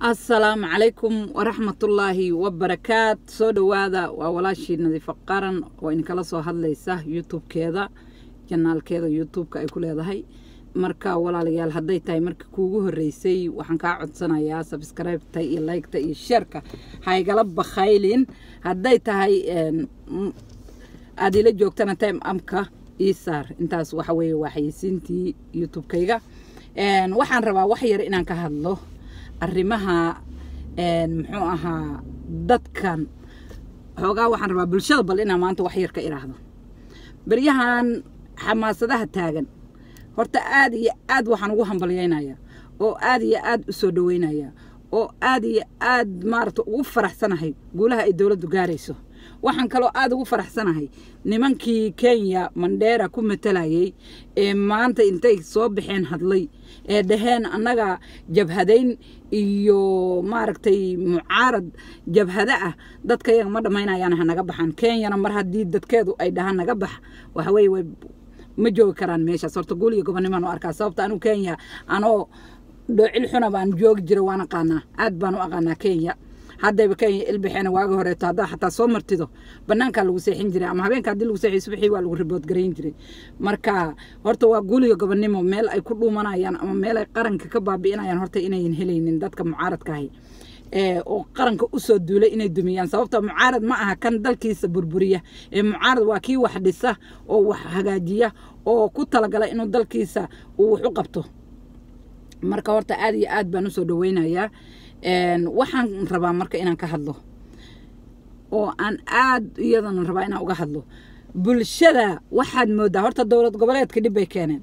asalaamu calaykum waraxmatullaahi wabarakaat soo dhowaada waa walaashii nadiifo qaran oo idinkala soo hadlaysa youtube-keeda janaalkeeda youtube-ka ay ku leedahay marka walaalayaal hadday tahay markii kuugu horreysay waxaan kaa codsanayaa sabskribeta iyo laygta iyo sheerka haygala bakhaylin hadday tahay aada ila joogtana time amka isaar intaas waxa weeye waa xayeysiintii youtube-kayga waxaan rabaa wax yar inaan ka hadlo arrimaha muxuu ahaa dadkan xoogaa waxaan rabaa bulshada bal inaan maanta wax yar ka iraahdo beryahan xamaasadaha taagan horta aad iyo aad waxaan ugu hambalyaynayaa oo aad iyo aad u soo dhoweynayaa oo aad iyo aad maaragta ugu faraxsanahay guulaha ay dowladdu gaarayso waxaan kaloo aada ugu faraxsanahay nimankii kenya mandheera ku matalayay ee maanta intay soo baxeen hadlay ee dhaheen annaga jabhadayn iyo maaragtay mucaarad jabhado ah dadka yaga ma dhammaynayaan hanaga baxaan kenyana mar haddii dadkeedu ay dhahaan naga bax waxa weeye way ma joogi karaan meeshaas horta guul iyo gobonnimaan u arkaa sababta anigu kenya anoo dhoocil xuna baan joogi jira waan aqaanaa aad baan u aqaanaa kenya haddayba kenya ilbaxeena waagi horeeto haddaa xataa soo martido banaankaa lagu seexin jiray ama habeenka haddii lagu seexiyo subaxii waa lagu ribood garayn jiray marka horta waa guuliga gobonnimo meel ay ku dhuumanayaan ama meel ay qaranka ka baabi'inayaan horta inayan helaynin dadka mucaaradkaahi oo qaranka usoo duulay inay dumiyaan sababta mucaarad ma aha kan dalkiisa burburiya ee mucaarad waa kii wax dhisa oo wax hagaajiya oo ku talagala inuu dalkiisa uu wax u qabto marka horta aad iyo aad baan usoo dhaweynayaa waxaan rabaa marka inaan ka hadlo oo aan aad iyadana rabaa inaan uga hadlo bulshada waxaad moodaa horta dowlad goboleedka dhib bay keeneen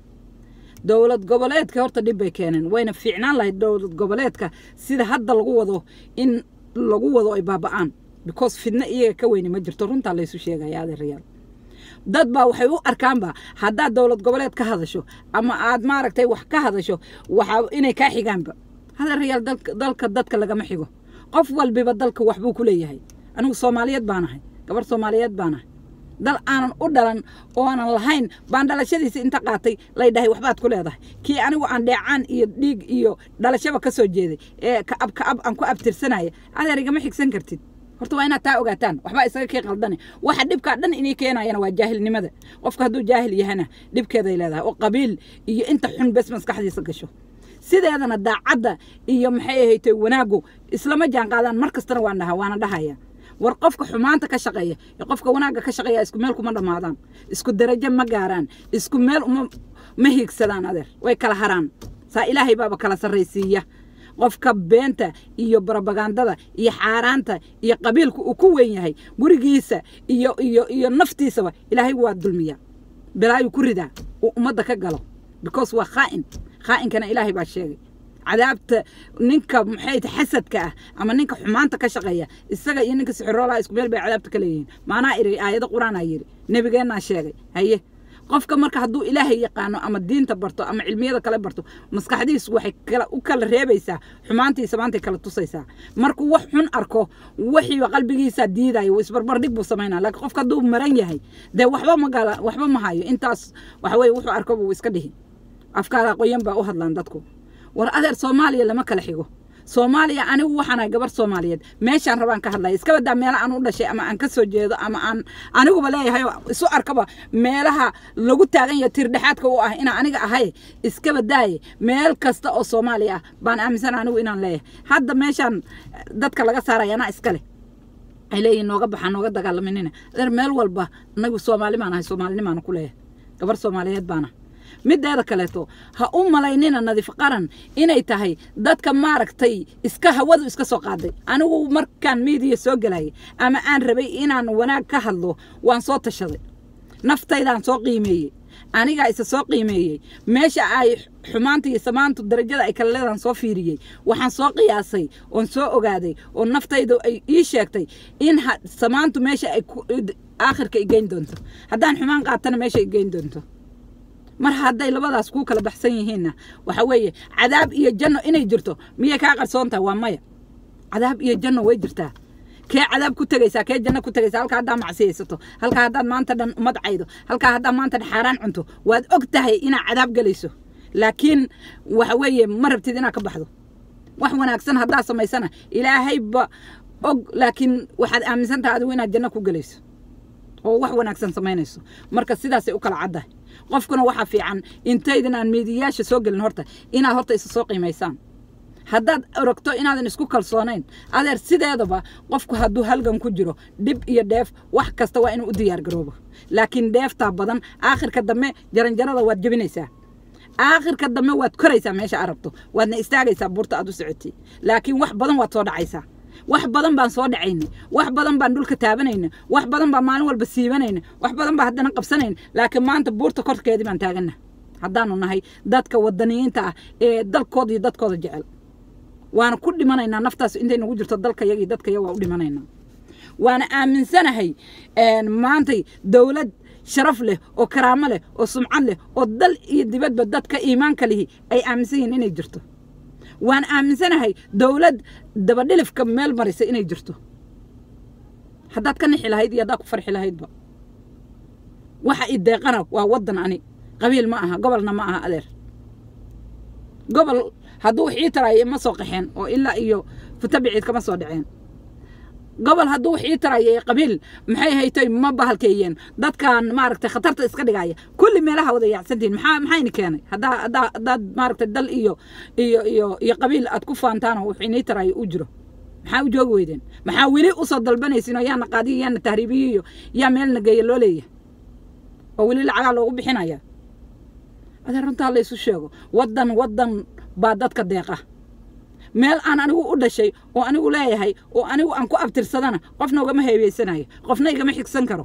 dowlad goboleedka horta dhib bay keeneen wayna fiicnaan lahayd dowlad goboleedka sida hadda lagu wado in lagu wado ay baaba'aan because fidno iyaga ka weyni ma jirto runtaa laysu sheegaya adeerayaal dad baa waxay u arkaanba haddaad dowlad goboleed ka hadasho ama aad maaragtay wax ka hadasho waxaa inay kaa xigaanba hadeerayaal dalka dadka lagama xigo qof walbiba dalka waxbuu ku leeyahay anigu soomaaliyeed baanahay gabar soomaaliyeed baanahay dal aanan u dhalan oo aanan lahayn baan dhalashadiisa inta qaatay lay dhahay waxbaad ku leedahay kii anigu aan dheecaan iyo dhiig iyo dhalashaba ka soo jeeday ee kaab kaab aan ku abtirsanaya adeer igama xigsan kartid horta waa inaad taa ogaataan waxbaa isaga kii qaldane waxa dhibkaa dhan inay keenayana waa jaahilnimada qofka hadduu jaahil yahana dhibkeeday leedahay oo qabiil iyo inta xun bes maskaxdiisa gasho sideedana daacadda iyo maxay ahaytay wanaaggu islama jaan qaadaan mar kastana waan dhaha waana dhahaya war qofka xumaanta ka shaqeeya iyo qofka wanaagga ka shaqeeya isku meel kuma dhammaadaan isku darajo ma gaaraan isku meel uma ma hiigsadaan adeer way kala haraan saa ilaahay baaba kala sarraysiiya qofka beenta iyo barobagandada iyo xaaraanta iyo qabiilku uu ku weyn yahay gurigiisa iyo iyo iyo naftiisaba ilaahay waa dulmiya bilaayuu ku ridaa uu ummadda ka galo because waa khaa'in khaa'inkana ilaahay baa sheegay cadaabta ninka maxay xasadka ah ama ninka xumaanta ka shaqeeya isaga iyo ninka sixiroolaha isku meel bay cadaabta ka leeyihiin maanaa iri aayado qur-aanaa yidhi nebigeennaa sheegay haye qofka marka hadduu ilaahay yaqaano ama diinta barto ama cilmiyada kale barto maskaxdiisu waxay u kala reebaysaa xumaantiisa maantay kala tusaysaa markuu wax xun arko wixiiba qalbigiisa diidayo isbarbardhig buu samaynaa laakiin qofka hadduu maran yahay dee waxba magala waxba ma hayo intaas waxa weye wuxuu arko buu iska dhihi afkaada qoyan baa u hadlaan dadku war adeer soomaaliya lama kala xigo soomaaliya anigu waxaanahay gabar soomaaliyeed meeshaan rabaan ka hadlaya iska badaa meela aan u dhashay ama aan ka soo jeedo ama aan aniguba leeyahay isu arkaba meelaha lagu taagan yaho tirdhexaadka u ah inaan aniga ahay iska badaaye meel kasta oo soomaaliya ah baan aaminsan anigu inaan leeyahay hadda meeshaan dadka laga saaraya anaa iska leh ay leeyihin nooga baxaa nooga dagaalaminina adeer meel walba anagu soomaali baan ahay soomaalinimaana ku leeyahay gabar soomaaliyeed baana mideeda kaleeto ha u malaynina nadiif qaran inay tahay dadka maaragtay iska hawadu iska soo qaaday anigu markaan miidiya soo gelayay ama aan rabay inaan wanaag ka hadlo waan soo tashaday naftaydaan soo qiimeeyey anigaa isa soo qiimeeyey meesha ay xumaanta iyo samaantu darajada ay kala leedaan soo fiiriyey waxaan soo qiyaasay oon soo ogaaday oo naftayda ay ii sheegtay in samaantu meesha ay aakhirka i geyn doonto haddaan xumaan qaatana meesha i geyn doonto mar hadday labadaas kuu kala baxsan yihiinna waxa weeye cadaab iyo janno inay jirto miyay kaa qarsoon tahay waa maya cadaab iyo janno way jirtaa kee cadaab ku tegaysaa kee janno ku tegaysaa halkaa haddaa macsiyaysato halkaa haddaad maanta dhan umad caydo halkaa haddaa maanta dhan xaaraan cunto waad og tahay inaad cadaab gelayso laakiin waxa weeye ma rabtid inaad ka baxdo wax wanaagsan haddaad samaysana ilaahayba og laakiin waxaad aaminsan tahay adigu inaad janno ku gelayso oo wax wanaagsan samaynayso marka sidaasay u kala caddahay qofkuna waxaa fiican intaydan aan miidiyayaasha soo gelin horta inaad horta isa soo qiimaysaan haddaad orogto inaadan isku kalsoonayn adeer sideedaba qofku hadduu halgan ku jiro dhib iyo dheef wax kasta waa inuu u diyaargaroobo laakiin dheeftaa badan aakhirka dambe jaranjarada waad jebinaysaa aakhirka dambe waad koraysaa meesha aad rabto waadna istaagaysaa buurta aad u socotay laakiin wax badan waad soo dhacaysaa wax badan baan soo dhacaynay wax badan baan dhulka taabanayna wax badan baan maalin walba siibanayna wax badan baan haddana qabsanayna laakiin maanta buurta korkeedii baan taagana haddaanu nahay dadka wadaniyiinta ah ee dalkooda iyo dadkooda jecel waana ku dhimanaynaa naftaas intay nagu jirto dalka yaga iyo dadka yaga waa u dhimanaynaa waana aaminsanahay maantay dowlad sharaf leh oo karaamo leh oo sumcad leh oo dal iyo dibadba dadka iimaanka lihi ay aaminsan yihiin inay jirto waan aaminsanahay dowlad dabadhilifka meel marisa inay jirto haddaad ka nixi lahayd iyo haddaad ku farxi lahaydba waxa i deeqana waa waddan ani qabiil ma aha gobolna ma aha adeer gobol hadduu wax ii taraayo ma soo qaxeen oo ilaa iyo futabiciid kama soo dhaceen gobol hadduu wax ii taraayo qabiil maxay haytay ma bahalkeeyeen dadkan maaragtay khatarta iska dhigaya kulli meelaha wada yaacsantihin maxaa maxayni keenay haddaa haddaa haddaad maaragtay dal iyo iyo iyo iyo qabiil aad ku faantaanoo wax inii taraayo u jiro maxaa u joogi weydeen maxaa weli usoo dalbanaysin oo yaana qaadiyo yaana tahriibiyo iyo yaa meelna geeya loo leeyahay oo weli lacagaa loogu bixinaya adeer runtaa la isu sheego waddan waddan baa dadka deeqa meel aan anigu u dhashay oo anigu leeyahay oo anigu aan ku abtirsadana qofna ugama heebeysanayo qofna igama xigsan karo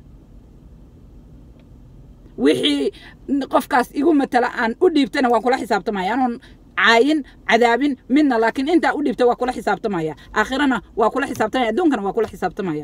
wixii qofkaas igu matala aan u dhiibtana waan kula xisaabtamaya anoon caayin cadaabin midna laakiin intaa u dhiibta waa kula xisaabtamaya aakhirana waa kula xisaabtamaya adduunkana waa kula xisaabtamaya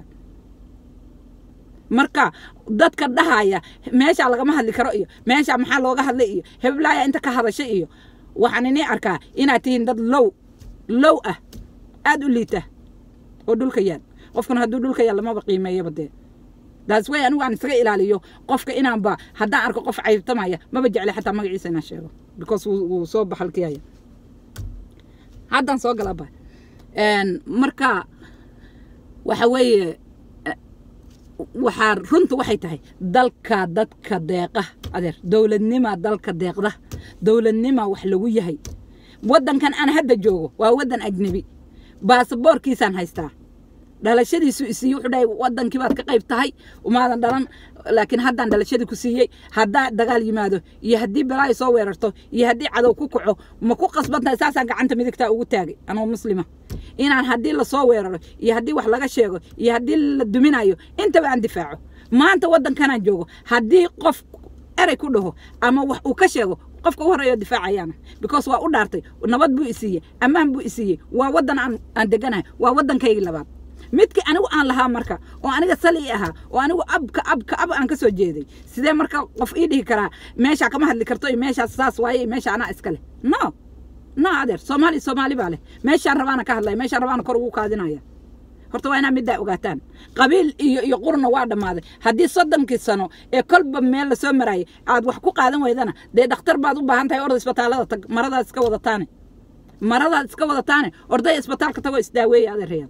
marka dadka dhahaya meeshaa lagama hadli karo iyo meeshaa maxaa looga hadlay iyo heblaaya inta ka hadashay iyo waxaan inii arkaa inaad tihiin dad low low ah aada u liita oo dhulka yaal qofkuna hadduu dhulka yaal lamaba qiimeeyaba dee daas way anigu aan isaga ilaaliyo qofka inaanba haddaan arko qof caybtamaya maba jeclay xataa magaciisa inaan sheego because wuu soo baxalkiyaya haddaan soo galaba marka waxa weeye waxaa runta waxay tahay dalka dadka deeqa adeer dowladnima dalka deeqda dowladnima wax lagu yahay waddankan aan hadda joogo waa waddan ajnebi baasaboorkiisaan haystaa dhalashadiisu isiiye wuxuu dhahay waddankii baad ka qayb tahay umaadan dhalan laakiin haddaan dhalashadii ku siiyey haddaa dagaal yimaado iyo haddii balaayo soo weerarto iyo haddii cadow ku kaco ma ku qasban tahay saasaan gacanta midigtaa ugu taagay anoo muslima inaan haddii lasoo weeraro iyo haddii wax laga sheego iyo haddii la duminayo intaba aan difaaco maanta waddankanaan joogo haddii qof erey ku dhaho ama wax uu ka sheego qofka u horeeyo difaacayaana because waa u dhaartay nabad buu isiiyey ammaan buu isiiyey waa waddan aan aan deganahay waa waddankaygii labaad midkii anigu aan lahaa marka oo aniga sali ahaa oo anigu abka abka ab aan ka soo jeeday sidee marka qof ii dhihi karaa meeshaa kama hadli karto iyo meeshaas saas waaye iyo meesha anaa iska leh no no adeer soomaali soomaali baa leh meeshaan rabaana ka hadlaya meeshaan rabaana kor ugu kaadinaya horta waa inaa middaa ogaataan qabiil iyo iyo qurna waa dhammaaday haddii soddonkii sano ee kolba meel lasoo maraayay aad wax ku qaadan weydana dee dhakhtar baad u baahan tahay orda isbitaallada tag maradaad iska wadataane maradaad iska wadataane ordaya isbitaalka tagoo isdaaweeya adeerayaal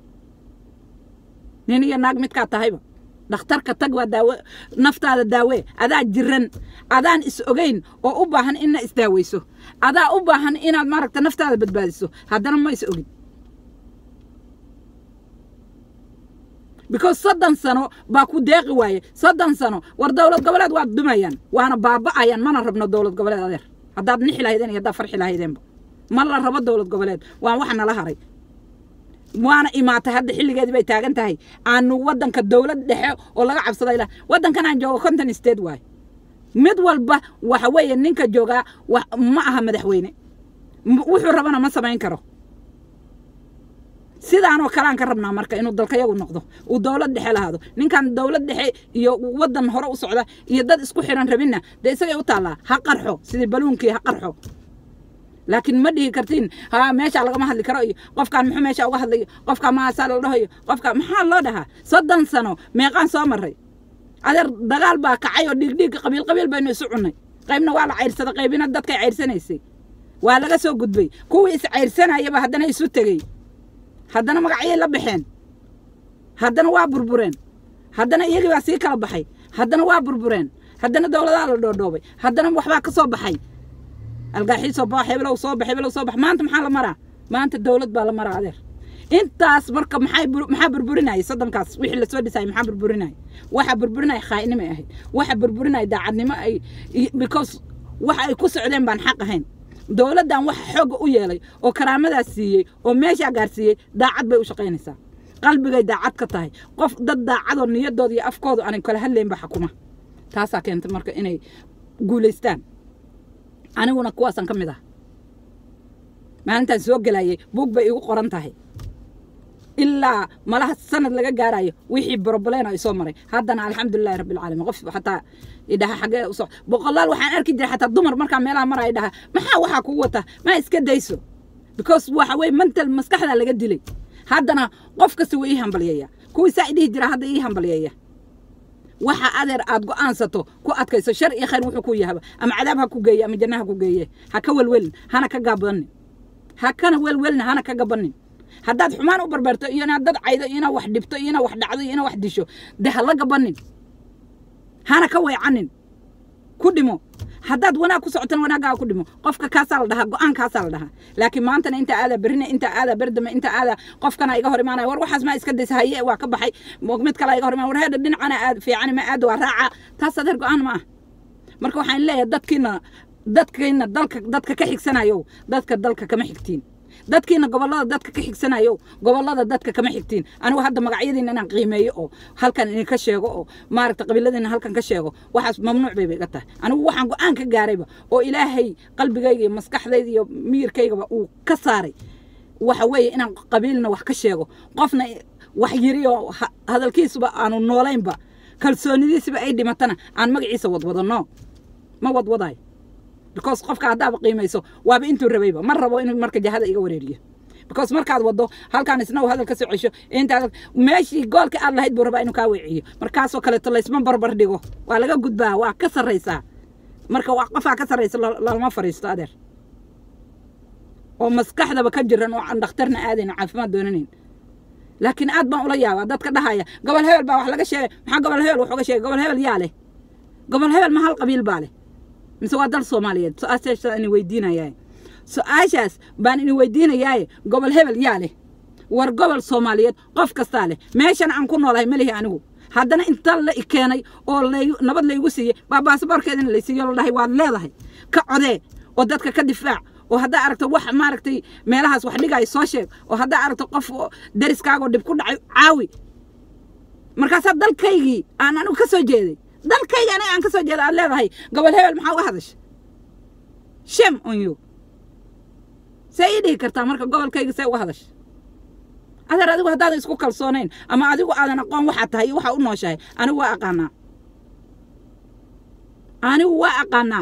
nin iyo naag midkaa tahayba dhakhtarka tag waa daawe naftaada daawee adaa jiran adaan is ogeyn oo u baahan inna isdaaweyso adaa u baahan inaad maaragta naftaada badbaadiso haddana ma is ogin because soddon sano baa ku deeqi waaye soddon sano war dowlad goboleed waad dumayaan waana baaba'ayaan mana rabno dowlad goboleed adeer haddaad nixi lahaydeen iyo haddaad farxi lahaydeenba ma la rabo dowlad goboleed waan wax nala haray waana imaatay hadda xilligeedii bay taagan tahay aanu waddanka dowlad dhexe oo laga cabsaday lah waddankan aan joogo conton state waaye mid walba waxa weeye ninka joogaa ma aha madaxweyne wuxuu rabana ma samayn karo sidaanoo kaleaan ka rabnaa marka inuu dalkayagu noqdo uu dowlad dhexe lahaado ninkan dowlad dhexe iyo waddan hore u socda iyo dad isku xiran rabinna dee isagay u taallaa ha qarxo sidii baluunkii ha qarxo laakiin ma dhihi kartiin ha meeshaa lagama hadli karo iyo qofkaan muxuu meesha uga hadlayo qofkaan maasaa la dhahayo qofkaan maxaa loo dhahaa soddon sano meeqaan soo maray adeer dagaal baa kacay oo dhiigdhiig qabiil qabiil baynu isu cunnay qaybna waa la cayrsaday qaybina dadkay cayrsanaysay waa laga soo gudbay kuwii iscayrsanayaba haddana isu tegey haddana magacyay la baxeen haddana waa burbureen haddana iyagii baa sii kala baxay haddana waa burbureen haddana dowladaha la dhoodhoobay haddana waxbaa ka soo baxay algaaxii soo bax hebelow soo bax hebelow soo bax maanta maxaa la maraa maanta dowlad baa la maraa adeer intaas marka maxay maxaa burburinayay soddonkaas wixii lasoo dhisayay maxaa burburinayay waxa burburinaya khaa'inimo ay ahayd waxa burburinaya daacadnimo ay because waxa ay ku socdeen baan xaq ahayn dowladdan waxa xoogga u yeelay oo karaamadaas siiyey oo meeshaa gaarsiiyey daacad bay u shaqaynaysaa qalbigay daacad ka tahay qof dad daacadoo niyadooda iyo afkooda aanay kala hadlaynba xakuma taasaa keentay marka inay guulaystaan aniguna kuwaasaan ka mid ah maalintaan soo gelayay buug bay igu qoran tahay ilaa malaha sanad laga gaarayo wixii broblena soo maray haddana alxamdulilahi rabbilcaalamiin qof xataa idhaha xagee uso boqolaal waxaan arki jiray xataa dumar markaa meelaha maraya dhaha maxaa waxaa kugu wata ma iska dayso because waxa weye mental maskaxdaa laga dilay haddana qof kasta wuu ii hambalyeeya kuwii saa idhihi jira hadda ii hambalyeeya waxa adeer aad go'aansato ku adkayso shar iyo khayr wuxuu ku yahaba ama cadaab ha ku geeye ama janna ha ku geeye ha ka welwelin hana ka gaabanin ha kana welwelin hana ka gabanin haddaad xumaan u barbarto iyo inaad dad caydo iyo inaad wax dhibto iyo inaad wax dhacdo iyo inaad wax disho dee ha la gabanin hana ka weecanin ku dhimo haddaad wanaag ku socotana wanaaggaa ku dhimo qofka kaasaa la dhahaa go-aan kaasaa la dhahaa laakiin maantana inta aadaa berrina inta aadaa berdame inta aadaa qofkana iga hor imaanaya war waxaas maa iska daysa haye waa ka baxay mid kale iga hor imaanaya war heedha dhinacana aad fiican ma aada waa raaca taas adeer go-aan ma ah marka waxaan leeyahay dadkiina dadkiina dalka dadka ka xigsanayo dadka dalka kama xigtiin dadkiina gobollada dadka ka xigsanayo gobollada dadka kama xigtiin anigu hadda magacyadiina inaan qiimeeyo oo halkan idinka sheego oo maaragta qabiiladiina halkan ka sheego waxaas mamnuuc bayba iga tahay anigu waxaan go-aan ka gaarayba oo ilaahay qalbigayga iyo maskaxdayda iyo miyirkaygaba uu ka saaray waxa weeye inaan qabiilna wax ka sheego qofna wax yiri oo hadalkiisuba aanu noolaynba kalsoonidiisiba ay dhimatana aan magaciisa wadwadano ma wadwadayo because qofka haddaaba qiimayso waaba intuu rabayba ma rabo inuu marka jahada iga wareeriyo because markaad wado halkaan isna uu hadal ka soo cesho intaad meeshii goolka aad lahayd buu rabaa inuu kaa weeciyo markaasoo kaleeto laysma barbar dhigo waa laga gudbaa waa ka sarraysaa marka waa qofaa ka sarraysa lalama fariisto adeer oo maskaxdaba ka jiran oo aan dhakhtarna aadayn caafimaad doonanayn laakiin aad baan ula yaabaa dadka dhahaya gobol hebel baa wax laga sheegay maxaa gobol hebel wax uga sheegay gobol hebel yaa leh gobol hebel ma hal qabiil baa leh mise waa dal soomaaliyeed su-aashaas ini weydiinayaa su-aashaas baan ini weydiinayaaye gobol hebel yaa leh war gobol soomaaliyeed qof kastaa leh meeshan aan ku noolahay malihi anigu haddana inta la keenay oo nabad laygu siiyey baa baasaboorkeedina laysiiyo la dhahay waad leedahay ka codee oo dadka ka difaac oo haddaa aragto wax maaragtay meelahaas wax dhigaayo soo sheeg oo haddaa aragto qof dariskaagoo dhib ku dhacay caawi markaasaa dalkaygii aan anigu ka soo jeeday dalkayga aniga aan ka soo jeeda aad leedahay gobol hebel maxaa uga hadasha shem on you see ii dhihi kartaa marka gobolkayga see uga hadasha adeer adigu haddaadan isku kalsoonayn ama adigu aadan aqoon waxaad tahay iyo waxaa u nooshahay anigu waa aqaanaa anigu waa aqaanaa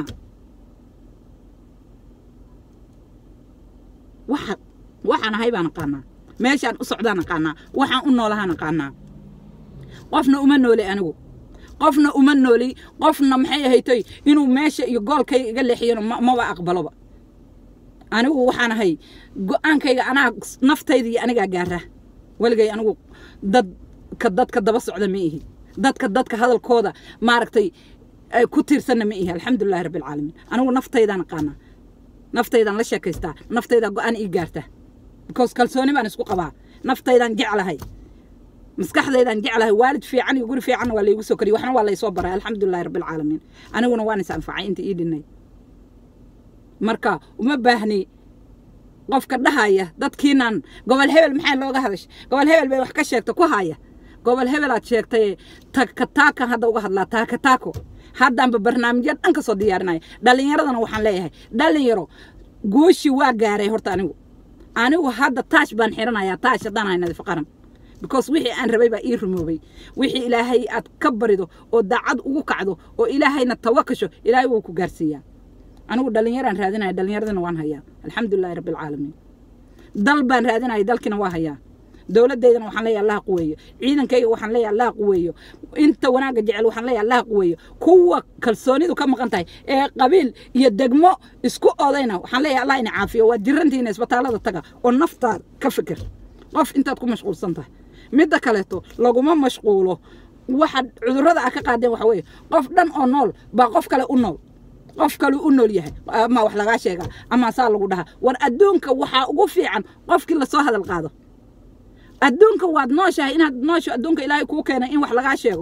waxa waxaan ahay baan aqaanaa meeshaan u socdaan aqaanaa waxaan u noolahaan aqaanaa qofna uma noole anigu qofna uma nooli qofna maxay ahaytoy inuu meesha iyo goolkayga iga leexiyano maba aqbaloba anigu waxaan ahay go-aankayga anaa naftayda iyo anigaa gaara weligay anigu dadka dadka daba socda ma ihi dadka dadka hadalkooda maaragtay ku tiirsanna ma ihi alxamdulilahi rabbilcaalamiin anigu naftaydaan aqaanaa naftaydaan la sheekaystaa naftaydaa go-aan ii gaarta because kalsooni baan isku qabaa naftaydaan jeclahay maskaxdaydaan jeclahay waalid fiican iyo guri fiicanna waa laygu soo koriyey waxna waa laysoo baray alxamdulilahi rabbilcaalamiin aniguna waan is anfacay inta ii dhinay marka uma baahni qofka dhahaya dadkiinan gobol hebel maxaa looga hadashay gobol hebel bay wax ka sheegta ku haya gobol hebelaad sheegtay takataakan hadda uga hadlaa taakataako haddaanba barnaamijya dhan ka soo diyaarinaya dhallinyaradana waxaan leeyahay dhallinyaro guushi waa gaaray horta anigu anigu hadda taash baan xiranayaa taash haddaan hay nadiif qaran because wixii aan rabay baa ii rumoobay wixii ilaahay aad ka barido oo daacad ugu kacdo oo ilaahayna tawakasho ilaahay wuu ku gaarsiiyaa anigu dhallinyaraan raadinaya dhallinyaradana waan hayaa alxamdulilahi rabbilcaalamiin dal baan raadinaya dalkiina waa hayaa dowladdeydana waxaan leeyahay allah quweeyo ciidankayga waxaan leeyahay allah quweeyo inta wanaagga jecel waxaan leeyahay allah quweeyo kuwa kalsoonidu ka maqan tahay ee qabiil iyo degmo isku odayna waxaan leeyahay allah ina caafiyo waa jirantiina isbitaallada taga oo naftaad ka fikir qof intaad ku mashquulsan tahay midda kaleeto laguma mashquulo waxa cudurrada a ka qaadeen waxa weeye qof dhan oo nool baa qof kale u nool qof kale u nool yahay ama wax lagaa sheegaa ama saa lagu dhahaa war adduunka waxaa ugu fiican qofkii lasoo hadal qaado adduunka waad nooshahay inaad noosho adduunka ilaahay kuu keenay in wax lagaa sheego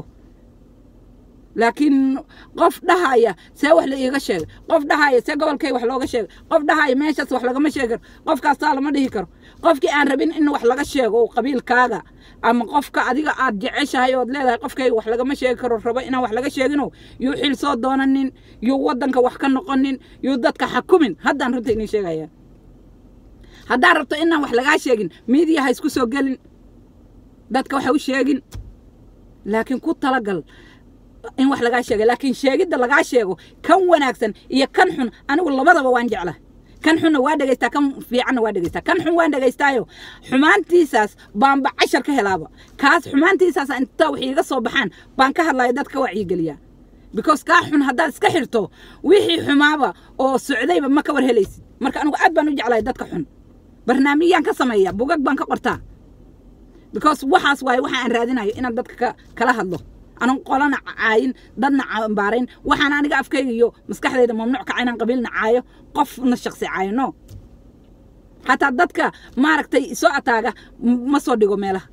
laakiin qof dhahaya see wax la iiga sheegay qof dhahaya see gobolkay wax looga sheegay qof dhahaya meeshaas wax lagama sheegi karo qofkaas taa lama dhihi karo qofkii aan rabin in wax laga sheego qabiilkaaga ama qofka adiga aad jeceshahay ood leedahay qofkayga wax lagama sheegi karo rabo inaan wax laga sheegino yuu xil soo doonanin yuu waddanka wax ka noqonin yuu dadka xakumin haddaan runta inii sheegaya haddaad rabto inaan wax lagaa sheegin miidiya ha isku soo gelin dadka waxa u sheegin laakiin ku talagal in wax lagaa sheega laakiin sheegidda lagaa sheego kan wanaagsan iyo kan xun anigu labadaba waan jecla kan xunna waa dhegaystaa kan fiicanna waa dhegaystaa kan xun waan dhegaystaayo xumaantiisaas baanba cashar ka helaaba kaas xumaantiisaas inta wax iiga soo baxaan baan ka hadlaya dad ka wacyigeliyaa because kaa xun haddaad iska xirto wixii xumaaba oo socdayba ma ka war helaysid marka anigu aad baan u jeclahay dadka xun barnaamijyaan ka sameeya bugag baan ka qortaa because waxaas waaye waxa aan raadinayo inaan dadka kala hadlo anan qolana caayin dadna cambaarayn waxaan aniga afkayga iyo maskaxdayda mamnuuc kaca inaan qabiilna caayo qofna shaqsi caayo no xataa dadka maaragtay soo ataaga ma soo dhigo meelaha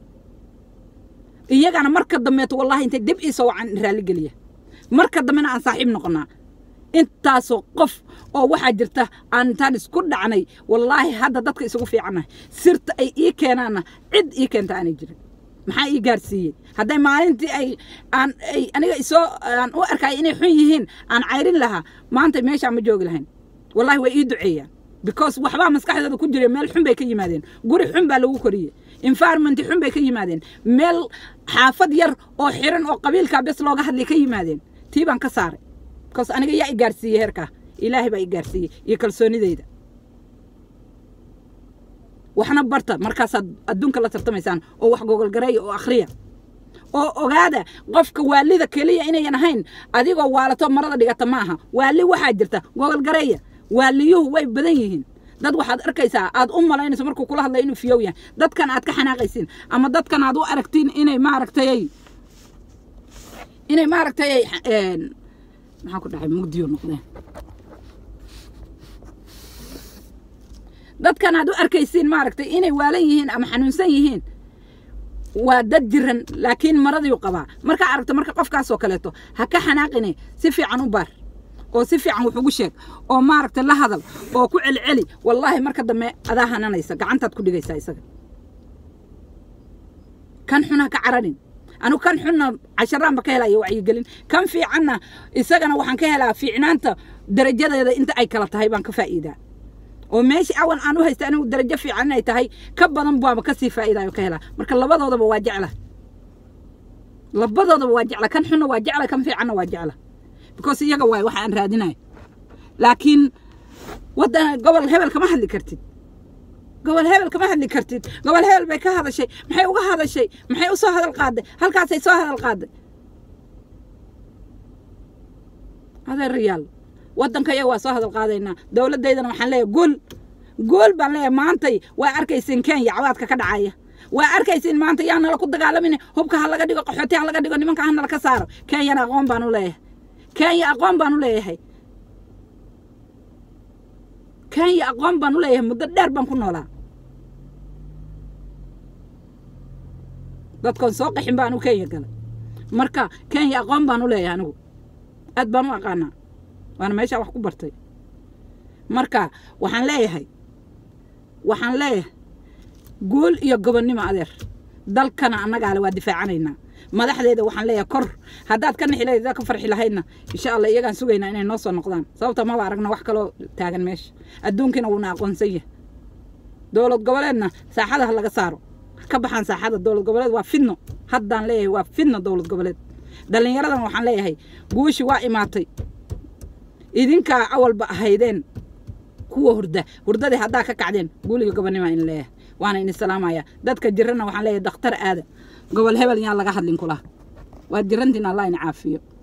iyagana marka dambeeto wallahi intay dib iisoo wacan raalligeliya marka dambena aan saaxiib noqonaa intaasoo qof oo waxaa jirta aan intaan isku dhacnay wallaahi hadda dadka isugu fiicannahay sirta ay ii keenaanna cid ii keenta aanay jirin maxaa ii gaarsiiyey hadday maalintii ay aan ay aniga isoo aan u arkaya inay xun yihiin aan cayrin lahaa maanta meeshaa ma joogi lahayn wallahi way ii duceeyaan because waxbaa maskaxdooda ku jira meel xun bay ka yimaadeen guri xun baa lagu koriyey environment xun bay ka yimaadeen meel xaafad yar oo xiran oo qabiilkaa bes looga hadlay ka yimaadeen tii baan ka saaray because aniga yaa i gaarsiiyey heerkaa ilaahay baa i gaarsiiyey iyo kalsoonideyda waxna barta markaasaad adduunka la tartamaysaan oo wax gogolgareeya oo akhriya oo ogaada qofka waalida keliya inayan ahayn adigoo waalato marada dhigata ma aha waali waxaa jirta gogolgareeya waaliyuhu way badan yihiin dad waxaad arkaysaa aad u malaynayso markuu kula hadlay inuu fiyow yahay dadkan aad ka xanaaqaysiin ama dadkan aad u aragtiin inay maaragtay inay maaragtay maxaa ku dhacay mugdiyo noqdeen dadkan aad u arkaysiin maaragtay inay waalan yihiin ama xanuunsan yihiin waa dad jiran laakiin maradiiu qabaa markaa aragto marka qofkaasoo kaleeto ha ka xanaaqine si fiican u baar oo si fiican wax ugu sheeg oo maaragtay la hadal oo ku celceli wallaahi marka dambe adaa hananaysa gacantaad ku dhigaysaa isaga kan xun ha ka cararin anigu kan xunna casharaanba ka helaya wacyigelin kan fiicanna isagana waxaan ka helaa fiicnaanta darajadeeda inta ay kala tahay baan ka faa'iidaa oo meesha awan aan u haysta anigu darajo fiican inay tahay ka badan baaba kasii faa'iidayo ka helaa marka labadoodaba waa jecla labadoodaba waa jecla kan xunna waa jecla kan fiicanna waa jecla because iyaga waay waxa aan raadinayo laakiin waddan gobol hebel kama hadli kartid gobol hebel kama hadli kartid gobol hebel bay ka hadashay maxay uga hadashay maxay u soo hadal qaaday halkaasay soo hadal qaaday adeerayaal waddanka iyaga waa soo hadal qaadaynaa dowladdaydana waxaan leeyahay guul guul baan leeyahay maantay waa arkaysiin kenya cawaadka ka dhacaya waa arkaysiin maanta yaa nala ku dagaalamin hubka ha laga dhigo qaxooti ha laga dhigo nimanka ha nala ka saaro kenyana aqoon baan u leeyahay kenya aqoon baan u leeyahay kenya aqoon baan u leeyahay muddo dheer baan ku noolaa dadkoon soo qaxin baan u kenya galay marka kenya aqoon baan u leeyahay anigu aad baan u aqaanaa waana meeshaa wax ku bartay marka waxaan leeyahay waxaan leeyahay guul iyo gobonnimo adeer dalkana annagaale waa difaacanaynaa madaxdeeda waxaan leeyahay kor haddaad ka nixi lahayd ka farxi lahaydna insha allah iyagaan sugaynaa inay noo soo noqdaan sababta maba aragna wax kaloo taagan meesha adduunkiina wuuna aqoonsan yahay dowlad goboleedna saaxada ha laga saaro ka baxaan saaxada dowlad goboleed waa fidno haddaan leeyahay waa fidno dowlad goboleed dhallinyaradan waxaan leeyahay guushi waa imaatay idinkaa awalba ahaydeen kuwa hurda hurdadii haddaa ka kacdeen guuliga gobonnima in leeyahay waana ini salaamaya dadka jirana waxaan leeyahay dhakhtar aada gobol hebel yaan laga hadlin kula waad jirantiin allah ina caafiyo